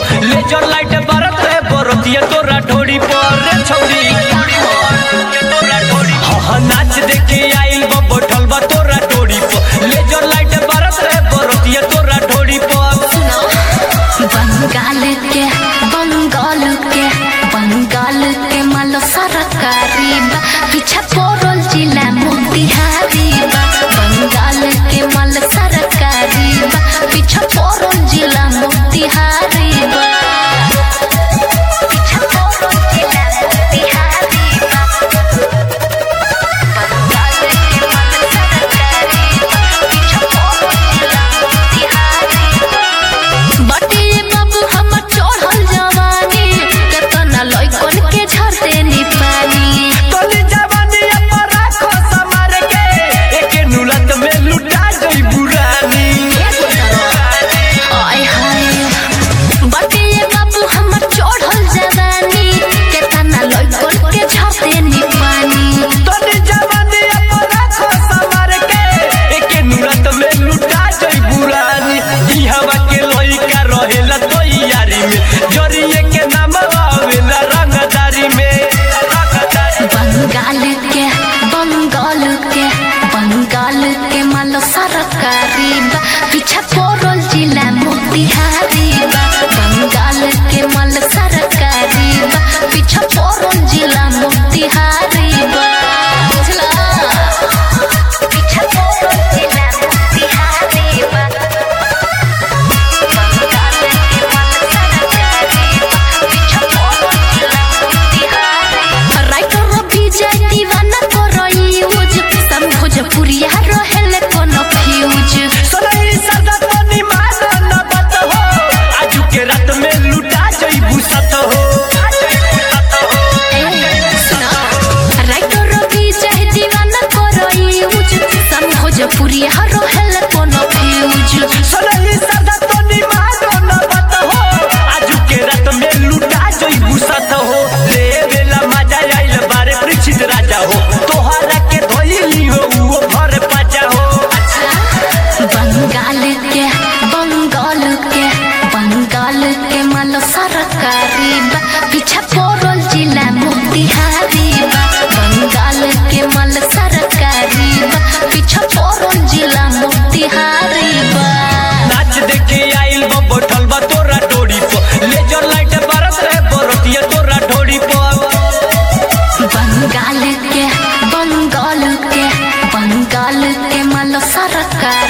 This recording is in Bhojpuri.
पर लेजर लाइट बरत रे बरतिया तोरा ढोड़ी पर रे छौरी हाँ हाँ नाच देखे आइल बा बैठल बा तोरा ढोड़ी पर लेजर लाइट बरत रे बरतिया तोरा ढोड़ी पर बंगाल के बंगाल के बंगाल के माल सरकारी बा पीछे पड़ल जिला मोतिहारी बा बंगाल के माल सरकारी बा पीछे पड़ल जिला मोतिहारी बा पीछे पड़ल जिला मोतिहारी बा बंगाल के माल सरकारी बा पीछे पड़ल जिला मोतिहारी बा बटे बाबू हमर चढ़ल जवानी केतना लइकन के झरते नी पानी तोली जवानी पर राखो समार के एके नुलत में लुटा गई बुरानी आय हाय बटे बाबू हमर चढ़ल जवानी केतना लइकन के झरते नी पानी तोली जवानी पर राखो समार के एके नुलत में लुटा गई बुरानी ई हवा के लइका रहेला तैयारी में जरिए के नाम आवेला रंगदारी में रंगदारी बंगाल के बंगाल के बंगाल के माल सरकारी बा पीछे पड़ल जिला मोतिहारी बा बंगाल के माल सरकारी बा पीछे पड़ल जिला मोतिहारी बा बुझला पीछे पड़ल जिला मोतिहारी बा बंगाल के माल सरकारी बा पीछे पड़ल जिला मोतिहारी राइटर विजय दीवाना करई यूज सम भोजपुरिया रहेले कोनो फ्यूज सनई सदा तनी मानो न बत हो आजू के रात में लुटा जई भूसत हो राइटर विजय दीवाना करई यूज सम भोजपुरिया रहेले कोनो फ्यूज सनई सदा तनी मानो न बत हो आजू के रात में लुटा जई भूसत हो ले बेला मजा आइल बारे परीक्षित राजा हो तोहरा के धोइली हो वो भर पाजा हो बंगाल के बंगाल के बंगाल के माल सरकारी बा पीछे पड़ल जिला मोतिहारी बा बंगाल के माल सरकारी बा पीछे पड़ल जिला मोतिहारी बा नाच देखे आइल बा बैठल बा तोरा डोरी पर लेजर लाइट बरस रे बरतिया तोरा ढोरी पर बंगाल के बंगाल के बंगाल के माल सरकारी